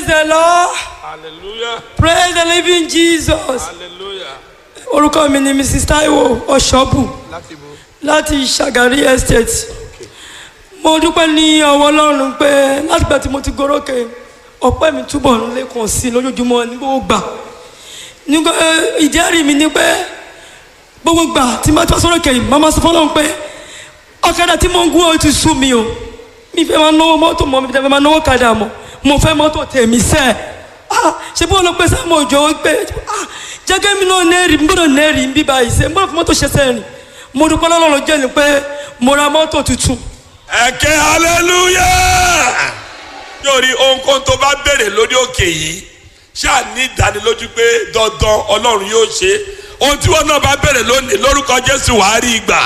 the lord hallelujah praise the living jesus hallelujah orúkọ mi ni mrs taiwo ọ̀ṣọ́bù láti bo láti ṣàgárí estate mo dúpẹ́ ní ọwọ́ ọlọ́run pé látìgbà tí mo ti gorókè ọpẹ́ mi túbọ̀ ń lékun sí i lójoojúmọ́ ní gbogbo gbà nígbà ìjẹ́rìí mi ni pé gbogbo gbà tí mo ti wá sórókè yìí màmá sọ fọlọ́run pé ọ̀kadà tí mo ń gún ó ti sú mi o mi fẹ́ máa náwó mọ́tò mọ́ mi fẹ́ máa náwó kadà mọ́ mo fẹ́ mọ́tò tèmi sẹ́ ah ṣe bí wọn lọ pé sáà mo jọ pé ah jẹ́gẹ́ mi náà nẹ́ẹ̀rì mi gbọ́dọ̀ nẹ́ẹ̀rì ń bí báyìí sẹ́ mo fẹ́ mọ́tò ṣe sẹ́yìn mo dúpẹ́ lọ́lọ́run jẹ́ ni pé mo ra mọ́tò tuntun ẹ̀kẹ́ hallelujah yóò rí ohunkóhun tó bá béèrè lórí òkè yìí ṣáà ní ìdánilójú pé dandan ọlọ́run yóò ṣe ohun tí wọn náà bá béèrè lónìí lórúkọ jésù wàá rí ìgbà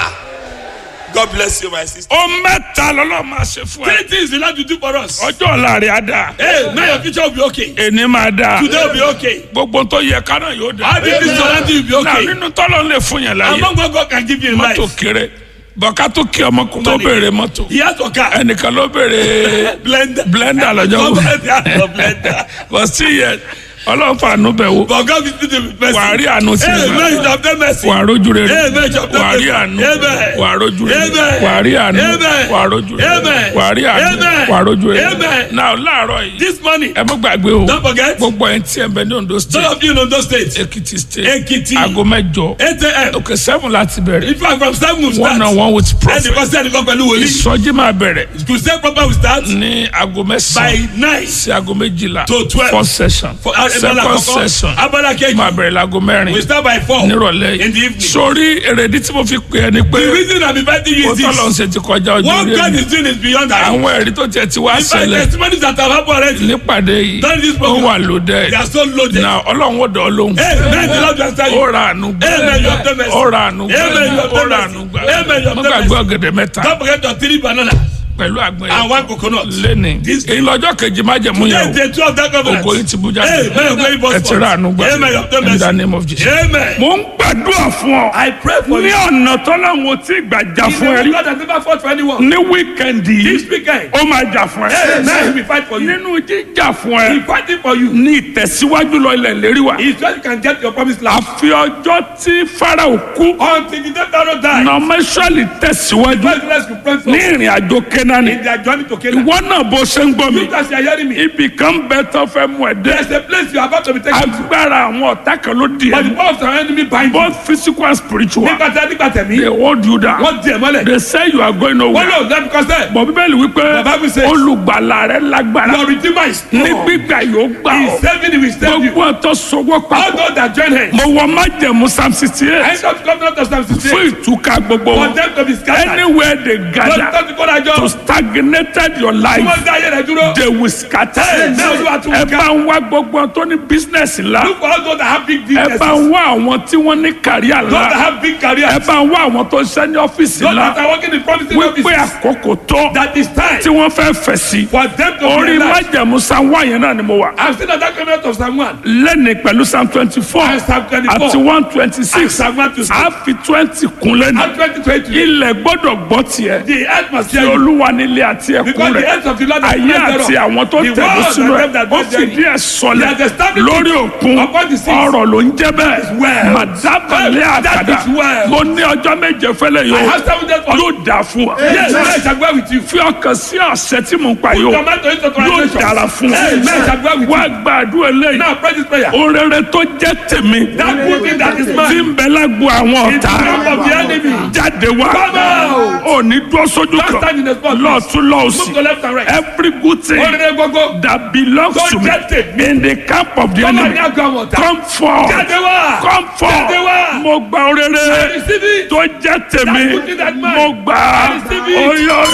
god bless you my sister. ó mẹ́ta lọ́lọ́ máa ṣe fún ẹ. Three things the Lord will do for us. ọjọ́ ọ̀la rẹ̀ á dáa. Hey, now your future will be okay. èní máa dáa. Today will be okay. gbogbo tó yẹ ká náà yóò dáa. All the things surrounding you will be náà okay. nínú tọ́lọ́ lè fún yẹn láyé. Among what God can give you in mọ́tò life. kéré bọ́ká tó kí ọmọkùnrin tó béèrè mọ́tò. He has a car. ẹnìkan ló béèrè Blender. blender lọ́jọ́ wo. Government has a blender. but still yet ọlọ́run fàánú bẹ̀ wò. But God will do the best. wà á rí àánú tí Hey, ì man, you have done mercy. wà á rójú rere Amen. wà á rí àánú Amen. wà á rójú rere Amen. wà á rí àánú Amen. wà á rójú rere Amen. wà á rí àánú Amen. wà á rójú rere. Amen. náà láàárọ̀ yìí This morning, ẹ mọ́ gbàgbé o Don't forget. gbogbo ẹ̀ ń tí ẹ̀ bẹ ní Ondo some state of you know those states. Ekiti state Ekiti. aago mẹ́jọ 8 a.m. òkè seven láti bẹ̀rẹ̀ In fact, from 7 we one on start. one with And prophet because then you go pẹ̀lú wòlíì. ìsọjí máa bẹ̀rẹ̀ To say proper we start ní aago by mẹ́sàn-án 9. sí aago méjìlá To 12. first session For abala second àkọ́kọ́. session Abala kejì. máa bẹ̀rẹ̀ láago mẹ́rin We start by 4. nírọ̀lẹ́ In the yìí evening. sórí èrèdí tí mo fi pè é ni pé The reason I'm inviting you ó is tọ́lọ̀ ń this. ṣe ti kọjá ojú What orí God ẹ̀mí is doing is beyond that. àwọn ẹ̀rí tó tiẹ̀ ti wá In fact, ṣẹlẹ̀ testimonies that have happened already. nípàdé yìí During this ó program. wà lóde They are so loaded. na ọlọ́run ó dọ̀ ọ́ lóhùn Hey, man, the Lord will answer ó you. ra àánú gbà Amen, you have done mercy. ó ra àánú gbà Amen, you have ó done ra mercy. àánú gbà Amen, you have mo done gbàgbé mercy. ọ̀gẹ̀dẹ̀ mẹ́ta Don't forget your three banana pẹ̀lú àgbọn and yẹn one coconut. lẹ́ni This- èyí lọ́jọ́ kejì má jẹ̀mú Yes, yẹn o the two of that covenant. ògo yìí ti bú jáde Hey, man, you're going for ẹ ti ra àánú gbà Amen, you have done in the mercy. name of Jesus. Amen. mo ń gbàdúrà fún ọ I pray for ní you. ọ̀nà tọ́láwọn tí gbàjà He's fún ẹ the rí God that never fought for anyone. ní wíkẹ́ndì This yìí weekend. ó máa jà fún ẹ Amen. He will fight for you. nínú jíjà fún ẹ He's fighting for you. ní ìtẹ̀síwájú lọ ilẹ̀ lérí wa He's so you can get your promised land. àfi ọjọ́ tí Fáráò kú Until the day Pharaoh die. nọmẹsọ̀lì tẹ̀síwájú God bless you. Pray for ní ìrìn àjò Kénáánì in their journey to Canaan. ìwọ náà bó ṣe ń gbọ́ mi You guys are hearing me. ibì kan bẹ tó fẹ́ mú ẹ dé There's a place you are about to be taken to. agbára àwọn ọ̀tá kan ló di But the ẹ power of the enemy bind you. both physical and spiritual Nígbà tí a nígbà tẹ̀mí. they hold you down Wọ́n di ẹ̀ mọ́lẹ̀. they say you are going Wọ́n nowhere lò lẹ́nu kọ́sẹ̀. bọ̀ bíbélì wípé The Bible says- olùgbàlà rẹ lágbára Your redeemer is ní strong. gbígbà yóò gbà He ọ́ is saving you. He will save you. gbogbo ọ̀tọ̀ sọwọ́ All papọ̀ those that join hands. mo wọ májẹ̀mú psalm sixty I eight end up coming out of Psalm fún 68. ìtúká gbogbo For wọn them to be scattered. anywhere they Lọ́dún gather tó ti kó dájọ́. to stagnated your Tí life wọ́n dá ayé rẹ̀ dúró. they will scatter Amen. Olúwa tún ẹ ká. bá ń wá gbogbo ọ̀n tó ní business ńlá Look for all those that have big ẹ businesses. bá ń wá àwọn tí wọ́n ní kàríà Those that ńlá have big careers. ẹ bá ń wá àwọn tó ń ṣe ní ọ́fíìsì Those that ńlá are working in promising wípé offices. àkókò tó That is time tí wọ́n fẹ́ fẹ̀ sí for them to orí be alive. májẹ̀mú psalm one yẹn náà ni mo wà I'm still at that coming out of Psalm 1. lẹ́ni pẹ̀lú psalm twenty four And Psalm 24. àti one twenty And six Psalm 1 to 6. a fi twenty kun lẹ́nu And 2020. ilẹ̀ gbọ́dọ̀ gbọ́ tiẹ̀ The earth must tí hear you. olúwa nílé àti ẹ̀kún Because the rẹ̀ earth of the Lord is ayé not àti thereof. àwọn tó The tẹ̀lé world sínú and ẹ̀ them that ó dwell therein. fìdí ẹ̀ sọlẹ̀ He has established lórí it òkun upon the seas. ọ̀rọ̀ ló ń jẹ́ bẹ́ẹ̀ well. màdábàlẹ̀ That àkàdá is well. mo ní ọjọ́ méje fẹ́lẹ̀ I yóò have seven days for yóò dà fún wa Yes, I shall go with you. fi ọkàn sí ọ̀sẹ̀ tí mo ń pa yóò Tomato into yóò translation. dára fún Yes, I shall go with wa you. gbàdúrà eléyìí Now pray this prayer. orere tó jẹ́ tèmi That good thing that is tí mine. ń bẹ lágbo àwọn In the ọ̀tá camp of the enemy. jáde wá Come out. ò ní dúró sójú Don't stand in the spot. kan lọ́ọ̀tún Move lọ́ọ̀sì to left and right. every good thing Orere gbogbo. that belongs Tó to me jẹ́ tèmi. in the camp of the Come on, enemy now go on. come forth Jáde wá. come Jáde forth wá. mo gba orere Receive it. tó jẹ́ tèmi That good thing that mine. mo gbà á Receive it.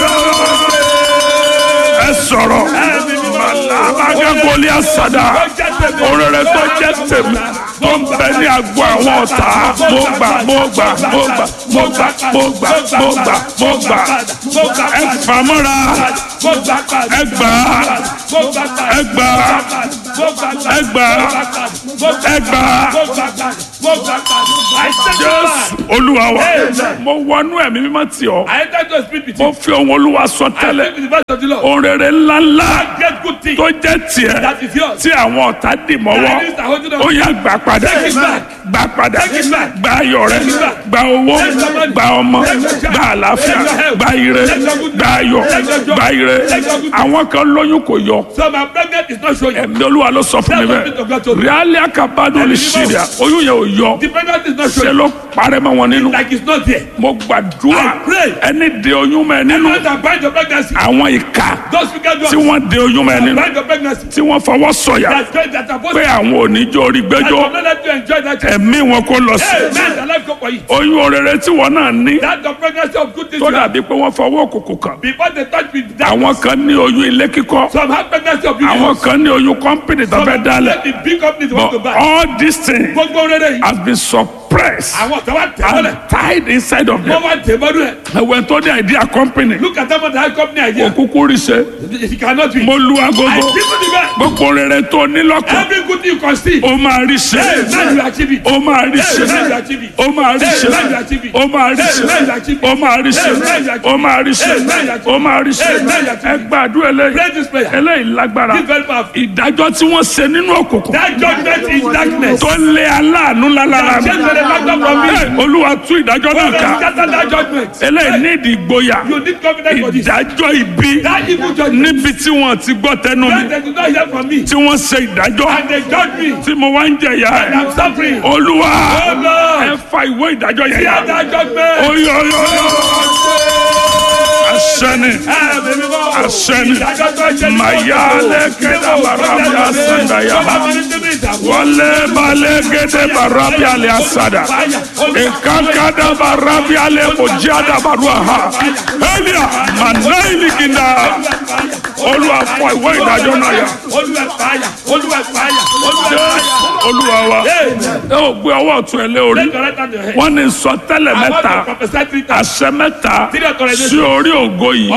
oyè ẹ sọ̀rọ̀ alábàgàgọ́lì àsàdà orere tó jẹ́ tèmi tó ń bẹ ní agbo àwọn ọ̀tá mo gbà mo gbà mo gbà mo gbà mo gbà mo gbà mo gbà ẹ fàmọ́ra ẹ gbà ẹ gbà ẹ gbà ẹ gbà I jésù testify. olúwa wa Amen. mo wọnú ẹ̀mí mímọ́ tì ọ́ I enter to speak with mo you. fi ohun olúwa sọ I tẹ́lẹ̀ speak with the voice of the Lord. ohun rere ńláńlá Get good things. tó jẹ́ tiẹ̀ That is yours. tí àwọn ọ̀tá dì mọ́wọ́ That is the holding on. ó yá gbà padà Take it back. gbà padà Take it back. gba ayọ̀ rẹ Take it back. gba owó Take your money. gba ọmọ Take your child. gba àlàáfíà Take your health. gba ire Take your good gba ayọ̀ Take your joy. gba ire Take your good àwọn kan lóyún kò yọ So my pregnant is not showing. ẹ̀mí olúwa ló sọ fún mi Tell the people of God to bẹ́ẹ̀ do. ríálí àkàbádùn lè ṣe rẹ̀ oyún yẹn ò yọ The pregnant is not ṣe showing. ló parẹ́ mọ́ wọn nínú Like it's not there. mo gbàdúrà I pray. ẹni de oyún mọ́ ẹ nínú Those that bind your pregnancy. àwọn ìka Those who can do tí wọ́n de oyún mọ́ ẹ nínú bind your pregnancy. tí wọ́n fọwọ́ sọ̀yà That's great. That are pé supposed àwọn oníjó orí to. gbẹ́jọ́ I let you enjoy that. child. ẹ̀mí wọn kó lọ sí Hey, man, the life go for you. oyún orere tí wọn náà ní That's the pregnancy of good things. tó you have. dàbí pé wọ́n fọwọ́ òkùnkùn kàn Before they touch with that. àwọn kan ní oyún ilé kíkọ́ Some have pregnancy of àwọn beauty. kan ní oyún kọ́mpìnì tó fẹ́ dálẹ̀ The big companies want to but buy. all these things Gbogbo rere yìí. has been suppressed Àwọn kan wá tẹ̀ mọ́lẹ̀. and tied inside of Wọ́n them wá tẹ̀ mọ́lẹ̀ rẹ̀. ẹ̀wẹ̀ tó ní idea company Look at them on the high company idea. òkúkú rí ṣe It cannot be. mo lu I agogo give you the best. gbogbo rere tó ní lọ́kàn Every good thing you can see. ó máa rí ṣe Hey, man, you achieve it. ó máa rí ṣe Hey, man, you achieve it. ó máa rí ṣe Hey, man, you achieve it. ó máa rí ṣe Hey, man, you achieve it. ó máa rí ṣe Hey, man, you achieve it. ó máa rí ṣe Hey, man, you achieve it. ó máa rí ṣe Hey, man, you achieve ẹ it. gbàdúrà Pray eléyìí this prayer. eléyìí lágbára This very powerful. ìdájọ́ tí wọ́n ṣe nínú òkùnkùn That judgment is darkness. tó lé aláàánú lálára mi Change the factor from me. Hey, olúwa tú ìdájọ́ náà ká Scatter that judgment. eléyìí ní ìdí ìgboyà You need confidence for this. ìdájọ́ ibi That evil judgment. níbi tí wọ́n ti gbọ́ tẹnu mi That they do not hear from me. tí wọ́n ṣe ìdájọ́ And they judge me. tí mo wá ń jẹ̀yà And ẹ̀ I'm suffering. olúwa Oh Lord. ẹ fa ìwé ìdájọ́ yẹn Hear yá that judgment. oyoyo asẹni asẹni mayale kẹta barabi asandaya wale bale gede barabi ale asada ekankada barabi ale mojada baruaha elia manaili kinda olúwa fọ ìwé ìdájọ́ náà yá olúwa wa ẹ ò gbé ọwọ́ ọ̀tún ẹ lé orí wọ́n ní sọtẹ́lẹ̀ mẹ́ta àṣẹ mẹ́ta sí orí ògo yìí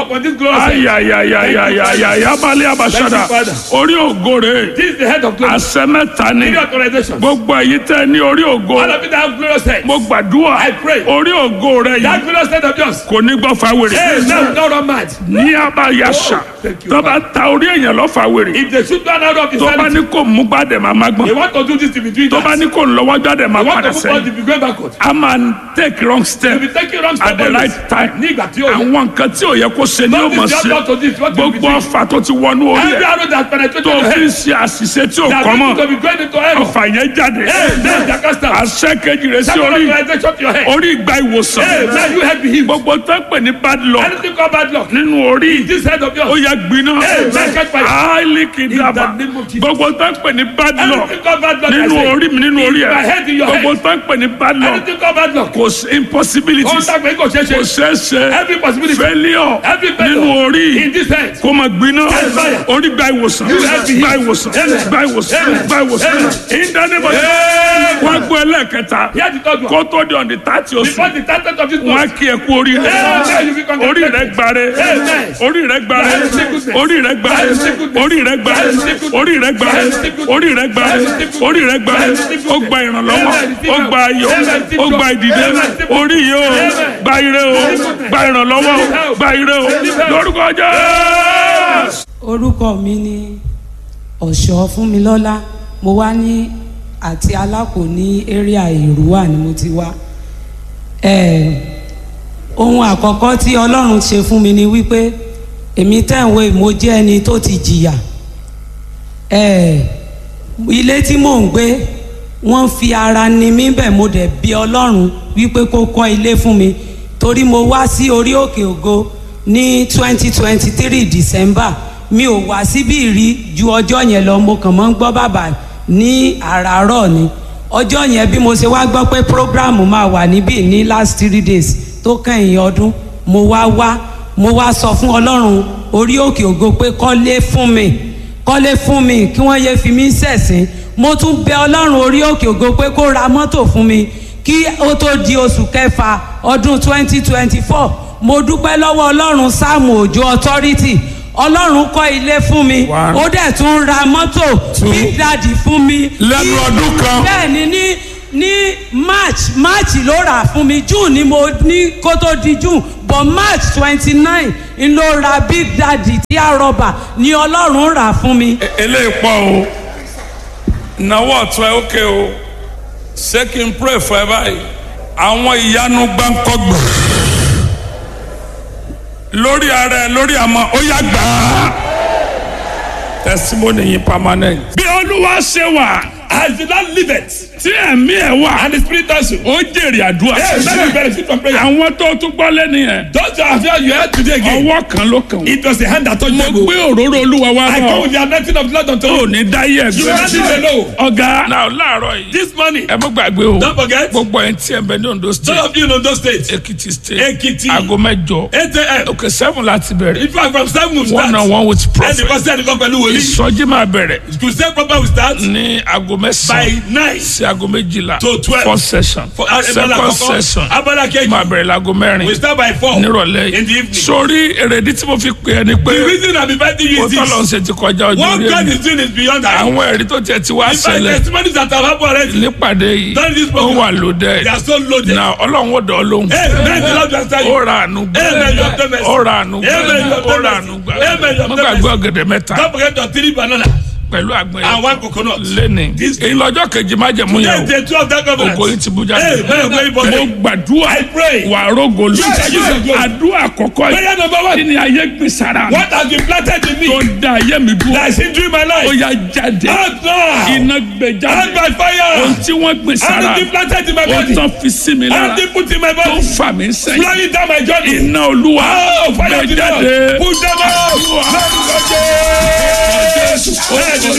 ayayayayayaya balẹ̀ abasada orí ògo rẹ̀ This is the head of glory. àṣẹ mẹ́ta ni Give your authorization. gbogbo èyí tẹ́ ní orí ògo All of you that have glorious head. mo gbàdúrà I pray. orí ògo rẹ̀ That yìí glorious head of yours. kò ní gbọ́ fáwèrè Hey, now don't run mad. ní abayasa Thank you, tó bá ta orí èèyàn lọ fáwèrè If they shoot one out of his tó bá hand, ní kò mú gbàdẹ̀ máa má they gbọ́n want to do this to be doing tó bá that. ní kò lọ́wọ́ jáde máa They want padà to move on sẹ́yìn to be going backward. a máa take wrong step To be taking wrong at step the always. right time Ní ìgbà tí ó yẹ. àwọn nǹkan tí ò yẹ kó ṣe ni ó Don't mọ̀ this ṣe job to this, what you be gbogbo doing. ọfà tó ti wọnú orí Every ẹ̀ arrow that penetrated tó your fi ń head. ṣe àṣìṣe tí ò That kọ́ means to mọ́ be going into error. ọfà yẹn jáde Hey, man, Jacasta. àṣẹ kejì rẹ̀ sí Second orí authorization to your head. orí ìgbà ìwòsàn Hey, man, you head be healed. gbogbo tó ń pè ní bad luck Anything called bad luck. nínú orí This head of ó yours. yẹ gbiná Hey, man, catch fire. áìlì kìdàbà In the name of Jesus. gbogbo tó ń pè ní bad luck Anything called bad luck. I nínú say. orí mi nínú orí In my head, in ẹ̀ your head. gbogbo tó ń pè ní bad luck Anything called bad luck. kò sí impossibilities Ohun tàgbẹ́ kò ṣeé kò ṣe. ṣeé ṣe Every possibility. failure Every failure. nínú orí In this head. kó máa gbiná Yes, fire. orí gba ìwòsàn have been gba healed. ìwòsàn Amen. gba ìwòsàn Amen. gba ìwòsàn Amen. ìdánimọ̀ wọ́n gbọ́ ẹlẹ́ẹ̀kẹta Here's the third one. kó tó di ọ̀dì tààtì oṣù Before the title of this wọ́n á book. kí ẹ kú orí rẹ Amen. You be congratulated. orí rẹ gbare Amen. orí rẹ gbare That is sickness. orí rẹ gbare That is sickness. orí rẹ gbare That is sickness. orí rẹ gbare That is sickness. orí rẹ gbare That is sickness. orí rẹ gbare That is sickness. ó gba ìrànlọ́wọ́ Amen. ó gba ayọ̀ Amen. ó gba ìdìde Amen. orí yìí ó Amen. gba ire ó gba ìrànlọ́wọ́ ó gba ire ó lórúkọ Jésù. orúkọ mi ni ọ̀ṣọ́ fúnmilọ́lá mo wá ní àti alákò ní area ìrúwà ni mo ti wá Eh, ohun àkọ́kọ́ tí ọlọ́run ṣe fún mi ni wípé èmi tẹ̀wé mo jẹ́ ẹni tó ti jìyà Eh, ilé tí mò ń gbé wọ́n fi ara ni mí bẹ̀ mo dẹ̀ bí ọlọ́run wípé kó kọ́ ilé fún mi torí mo wá sí orí òkè ògo ní twenty twenty three december mi ò wá síbí rí ju ọjọ́ yẹn lọ mo kàn mọ́ ń gbọ́ bàbá ní àràárọ̀ ni ọjọ́ yẹn bí mo ṣe wá gbọ́ pé program máa wà níbí ní last three days tó kẹ́yìn ọdún mo wá wá mo wá sọ fún ọlọ́run orí òkè ògo pé kọ́lé fún mi kọ́lé fún mi kí wọ́n yéé fi mí ṣẹ̀sín mo tún bẹ ọlọ́run orí òkè ògo pé kó ra mọ́tò fún mi kí ó tó di oṣù kẹfà ọdún 2024 mo dúpẹ́ lọ́wọ́ ọlọ́run sáàmù òjò authority ọlọ́run kọ́ ilé fún mi One. ó dẹ̀ tún ra mọ́tò big daddy fún mi Lẹ́nu ọdún kan. bẹ́ẹ̀ ni ní ní march march ló rà fún mi june ni mo ní kó tó di june but march twenty nine n ló ra big daddy tí a rọba ni ọlọ́run rà fún mi. eléyìí pọ̀ o náwó ọ̀tún ẹ ókè o ṣé kí n pray fún ẹ báyìí àwọn ìyanu gbáǹkọ́gbọ̀ lórí ara ẹ lórí àmọ́ ó yá gbà á testimony yìí permanent. bí olúwa ṣe wà As the Lord liveth, tí ẹ̀mí ẹ̀ wà and the Spirit also. ó jèrè àdúrà Yes, let me benefit from prayer. àwọn tó tún gbọ́ lẹ́nu yẹn Those who have heard you heard today again. ọwọ́ kan ló kàn wọ́n. It was the hand that touched mo them. gbé òróró olúwa wá I bọ̀ come with the anointing of the Lord unto ò you. ní dáyé You will not ẹgbẹ́ live alone. ọ̀gá náà láàárọ̀ yìí This morning, ẹ mọ́ gbàgbé o don't forget, gbogbo ẹ̀ ń tí ẹ̀ bẹ ní Ondo some state of you know those states. Ekiti state Ekiti. aago mẹ́jọ 8 a.m. òkè seven láti bẹ̀rẹ̀ In fact, from 7 we one on start. one with And the prophet pastor and the company will leave. ìsọjí máa bẹ̀rẹ̀ To say proper we start ní aago by mẹ́sàn-án 9. sí aago méjìlá To 12. first session For abala second kọ̀ọ̀kan, session abala kejì. máa bẹ̀rẹ̀ láago mẹ́rin We start by 4. nírọ̀lẹ́ In the yìí evening. sórí èrèdí tí mo fi pè é ni pé The reason I'm inviting you ó is tọ́lọ́ ń this. ṣe ti kọjá ojú What orí God ẹ̀mí is doing is beyond that. àwọn ẹ̀rí tó tiẹ̀ ti wá In fact, ṣẹlẹ̀ testimonies that have happened already, nípàdé yìí That is ó program. wà lóde they are so loaded. na ọlọ́run ó dọ̀ ọ́ lóhùn Amen. The Lord will answer you. ó ra àánú gbà Amen. You have done mercy. ó ra àánú gbà Amen. You have ó done ra mercy. àánú gbà Amen. You have mo done gbàgbé mercy. ọ̀gẹ̀dẹ̀ mẹ́ta Don't forget your three banana pẹ̀lú àgbọn and one yẹn coconut. lẹ́ni This- èyí lọ́jọ́ kejì má jẹ̀mú Today yẹn is day two of that o ògo yìí covenant. ti bú jáde Amen. Very mo important. gbàdúrà I pray. wà rógo lu Yes, yes, yes. àdúrà àkọ́kọ́ yìí Prayer number one. kí ni ayé gbé sára mi What has been planted in tó me da ayé mi bú that is hindering my ó life? yá jáde Out now. iná gbé Out jáde by ohun fire. tí wọ́n gbé sára Anything planted in my ó body. tán fi sí mi lára Anything put in my tó body. fà mí sẹ́yìn Flying down my journey. iná olúwa Oh, fire gbé of the jáde Lord. Put them out. Lórúkọ Jésù. Anything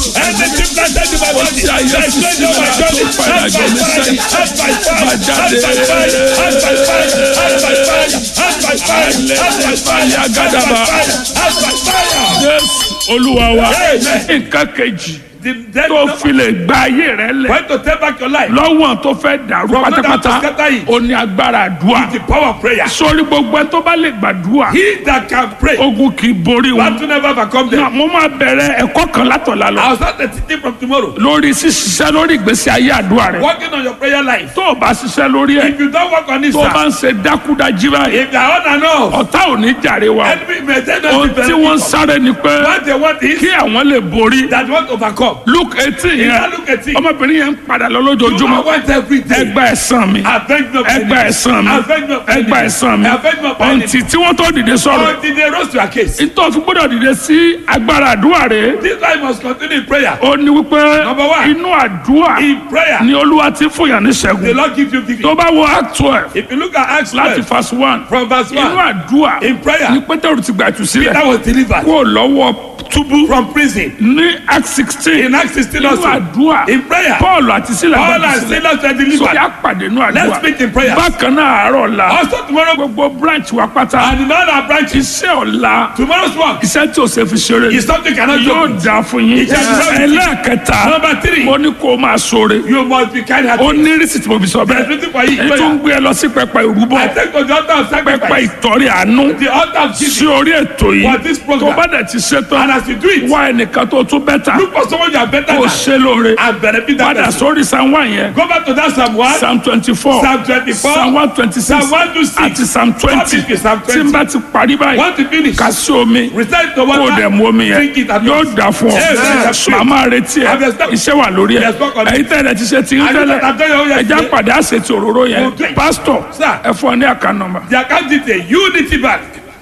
planted in my body. that is flying down my journey. Out by fire. Out by fire. Out by fire. Out by fire. Out by fire. Out by fire. Out by fire. Out by fire. Out by fire. jésù olúwa wa Amen. nǹkan kejì The dead tó fi lè gba ayé rẹ lẹ̀ When to take back your life. lọ́wọ́n tó fẹ́ dàrú From that pátápátá to scatter it. ó ní agbára àdúrà The power of prayer. sórí gbogbo ẹ tó bá lè gbàdúrà He that can pray. ogun kì í borí wọn. Want to never overcome Náà, them. mo máa bẹ̀rẹ̀ ẹ̀kọ́ kan látọ̀la lọ I'll start the teaching from tomorrow. lórí ṣíṣiṣẹ́ lórí ìgbésí ayé àdúrà rẹ Working on your prayer life. tó o bá ṣiṣẹ́ lórí ẹ̀ If you don't work on it, tó o bá sir. ń ṣe dákúdájí báyìí If they are on and off. ọ̀tá ò ní jàre wa Enemy may say not ohun be tí wọ́n ń benefit. sáré ni pé What they want is kí àwọn lè borí that want to overcome. luke eighteen If yẹn I look at it, ọmọbìnrin yẹn ń padà lọ you lójoojúmọ́ want every day. ẹgbẹ́ ẹ̀sán mi Avenge me of ẹgbẹ́ enemy. ẹ̀sán mi Avenge me of enemy. ẹgbẹ́ ẹ̀sán mi Avenge me of enemy. ọ̀ǹtì tí wọ́n tó dìde sọ̀rọ̀ Until they rose to your case. nítorí fún gbọ́dọ̀ dìde sí agbára àdúrà rẹ This life must continue in prayer. ó ní wípé Number one. inú àdúrà In prayer, ni olúwa ti fún yàn ní the ṣẹ́gun Lord gives you victory. tó bá wo act twelve If you look at Acts láti 12, verse one from verse inú 1, àdúrà in prayer, ni pétérù ti gbà jù sílẹ̀ Peter was delivered kó lọ́wọ́ túbú from prison. ní act sixteen In Acts 16 inú also, àdúrà in prayer, paul àti sílẹ̀ all gbà our jù sílẹ̀ sinners were sórí delivered. àpàdé inú Let's àdúrà meet in prayer. bákan náà àárọ̀ la Also tomorrow, gbogbo branch wa pátá and in all our branches, iṣẹ́ ọ̀la tomorrow's work iṣẹ́ tí o ṣe fi ṣeré is something cannot yóò joke with. dáa fún yín Iṣẹ́ tí wọ́n- ẹlẹ́ẹ̀kẹta Number three, mo ní kó o máa ṣoore you must be kind ó hearted. ní rísìtì mo fi sọ There's bẹ́ẹ̀ nothing for you. èyí tó ń Prayer. gbé ẹ lọ sí pẹpẹ ìrúbọ I take to the altar of pẹpẹ sacrifice. ìtọ́rí àánú The altar of sí giving. orí ètò yìí For this program. tó bá dẹ̀ ti ṣe And tán as you do it, wá ẹnìkan tó tún bẹ́tà look for someone you are better kó o than ṣe lóore and benefit that padà person. sórí psalm one yẹn Go back to that Psalm 1, psalm twenty four Psalm 24, psalm one twenty six Psalm 1 to 6, àti psalm twenty Psalm 50, Psalm tí n 20. bá ti parí báyìí Want to finish? ká sí omi Recite the kó o water. dẹ̀ mú omi yẹn Drink it at yóò once. dà fún ọ Yes, màmá retí ẹ Yes, sir. iṣẹ́ wà lórí ẹ Yes, work on it. ẹ̀yin tẹ́lẹ̀ ti ṣe ti ń I know tẹ́lẹ̀ that I've done your own ẹja yesterday. pàdé àṣetì òróró yẹn We'll do it. pásítọ̀ Sir. ẹ fún ọ ní àká nọ́mbà. The account detail Unity Bank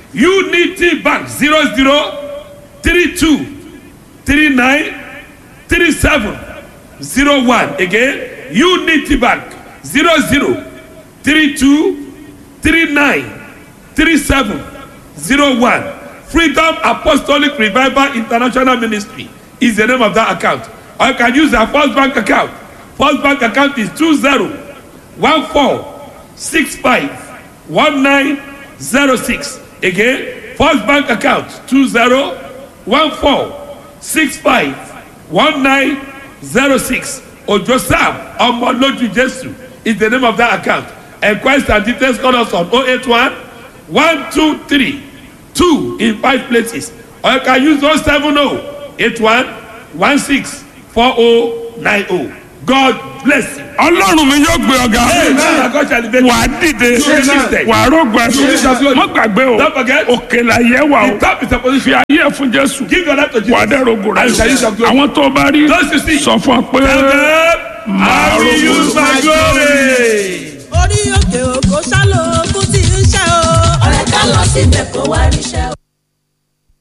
Unity Bank zero zero three two three nine three seven zero one again Unity Bank zero zero three two three nine three seven zero one Freedom Apostolic Revival International Ministry is the name of that account or you can use our First Bank account First Bank account is two zero one four six five one nine zero six again first bank account two zero one four six five one nine zero six ojo sam ọmọlójú jesu is the name of that account enquest and details call us on oh eight one one two three two in five places or you can use oh seven oh eight one one six four oh nine oh God bless you. ọlọ́run mi yóò gbé ọ̀gá Amen. God shall elevate wà á you. dìde You will be lifted. wà á rògbà má gbàgbé o Don't forget. òkè là yẹ wà The o top is a fi position. ayé ẹ̀ fún jésù Give your life to wà á Jesus. dẹ́ rògbò rẹ And you shall use your glory. àwọn tó bá rí Those you see. sọ fún ọ pé Tell them, I will use my glory. orí òkè òkò ṣálò kú tí ń ṣe o. ọ̀rẹ́ ká lọ síbẹ̀ kó wá ríṣẹ́